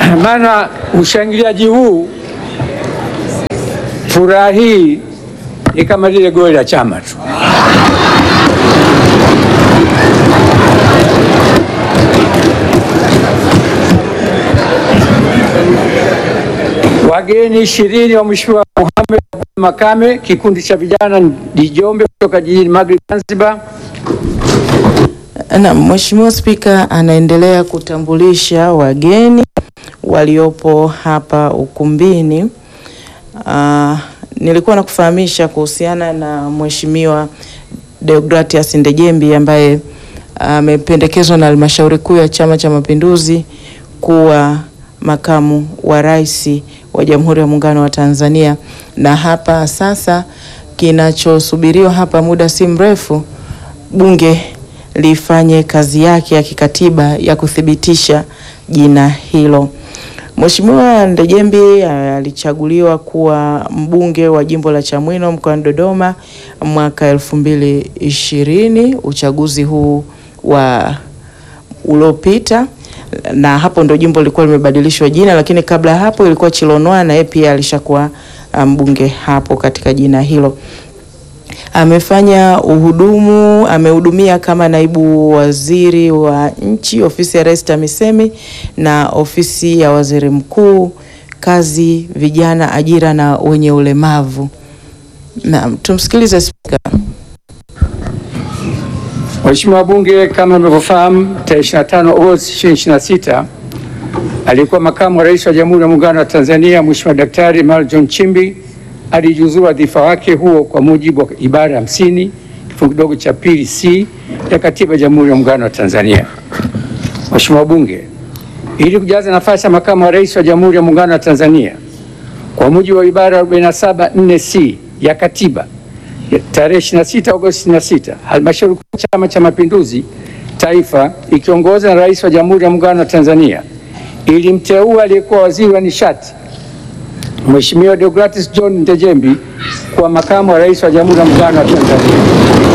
maana ushangiliaji huu, furaha hii ni kama lile goli la chama tu. Wageni ishirini wa Mheshimiwa Mohamed Makame, kikundi cha vijana Dijombe kutoka jijini Maghrib, Zanzibar. Na Mheshimiwa Spika anaendelea kutambulisha wageni waliopo hapa ukumbini. Uh, nilikuwa nakufahamisha kuhusiana na Mheshimiwa Deogratias Ndejembi ambaye amependekezwa na Halmashauri Kuu ya Chama cha Mapinduzi kuwa makamu wa rais wa Jamhuri ya Muungano wa Tanzania, na hapa sasa kinachosubiriwa hapa muda si mrefu bunge lifanye kazi yake ya kikatiba ya kuthibitisha jina hilo. Mheshimiwa Ndejembi alichaguliwa kuwa mbunge wa jimbo la Chamwino mkoani Dodoma mwaka elfu mbili ishirini, uchaguzi huu wa uliopita, na hapo ndo jimbo lilikuwa limebadilishwa jina, lakini kabla ya hapo ilikuwa Chilonwa na yeye pia alishakuwa mbunge hapo katika jina hilo. Amefanya uhudumu, amehudumia kama naibu waziri wa nchi ofisi ya Rais TAMISEMI na ofisi ya waziri mkuu, kazi, vijana, ajira na wenye ulemavu. Na tumsikilize Spika. Mheshimiwa wabunge, kama mnavyofahamu, tarehe 25 Agosti 2026 alikuwa makamu wa rais wa Jamhuri ya Muungano wa Tanzania Mheshimiwa Daktari Emmanuel John Nchimbi alijiuzuru wadhifa wake huo kwa mujibu wa ibara ya hamsini kifungu kidogo cha pili C ya Katiba ya Jamhuri ya Muungano wa Tanzania. Mheshimiwa wabunge, ili kujaza nafasi ya makamu wa rais wa Jamhuri ya Muungano wa Tanzania kwa mujibu wa ibara ya 47 4 C ya Katiba ya tarehe 26 Agosti 26 Halmashauri Kuu ya Chama cha Mapinduzi Taifa ikiongozwa na Rais wa Jamhuri ya Muungano wa Tanzania ilimteua aliyekuwa waziri wa nishati Mheshimiwa Deogratis John Ndejembi kuwa makamu wa rais wa Jamhuri ya Muungano wa Tanzania.